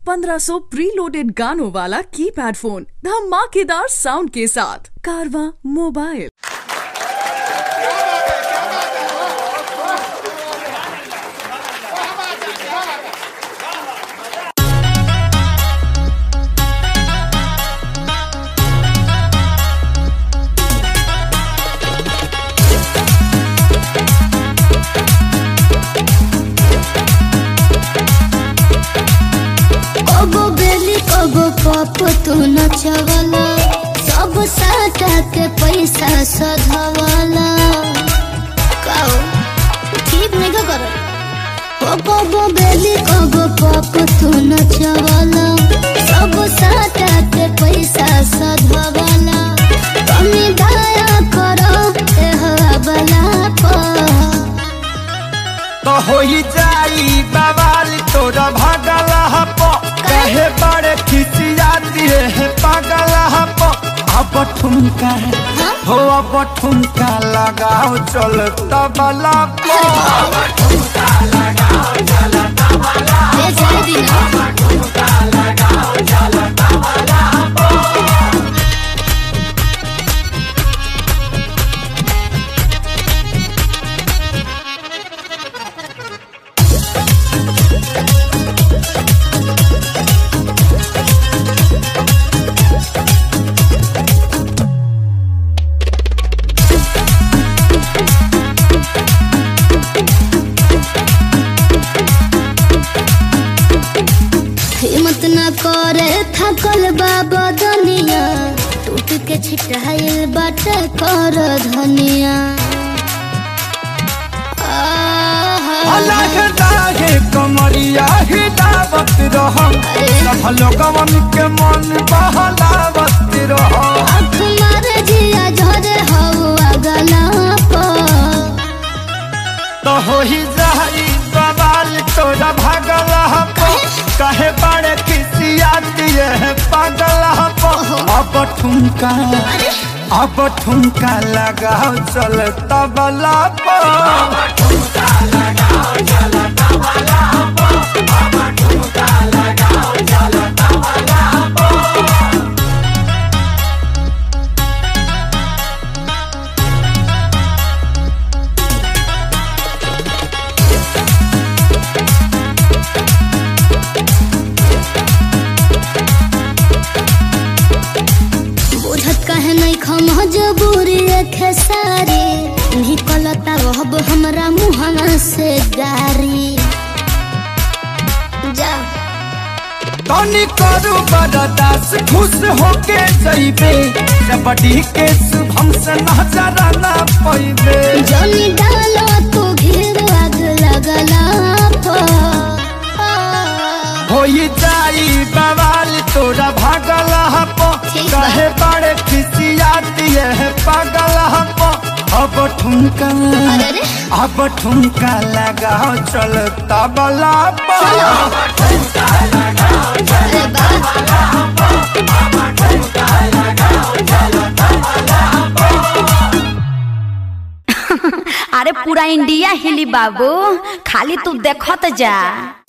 1500 preloaded गानों वाला keypad phone धमाकेदार साउंड के साथ कारवा मोबाइल कबो बेली कबो पप तू नचवला सब साटा के पैसा सधवला काओ ठीक नहीं का करो ओ कबो बेली कबो पप तू नचवला सब साटा के पैसा सधवला कमी दया करो ए हवाला पर तो होई जाई बवाल तोरा भागल हप कहे बड़े खिसिया दिए है पागल हप अब ठुमका हो अब ठुमका लगाओ चल तबला पो ए जाए दिना हिम्मत न करे थकल बाबा दुनिया टूट के छिटाइल बाटे कर धनिया आहा। अलग दागे कमरिया ही दावत रह सब लोगवन के मन बहलावत रह आँख मारे जिया झरे हवा गला पर तो हो ही जाई बवाल तोरा भागल हप कहे बड़े खिसिया दिए है पागल हप अब ठुमका अब ठुमका लगाओ चल तबला पर बुझत कहे नहीं खम जबूरी खेसारी निकलता रहब हमरा मुहना से गारी जा तनी करू बरदास खुश होके जइबे जबड़ी के शुभम से नजर ना पैबे जनी डालो तू घेर आग लगला पर होई जाई बवाल तोरा भागल हप ठीक बा। कहे बड़े खिसिया दिए है पागल हप अब ठुमका अरे रे अब ठुमका लगाओ चल तबला पर अरे बा अरे पूरा इंडिया हिली बाबू खाली तू देखत जा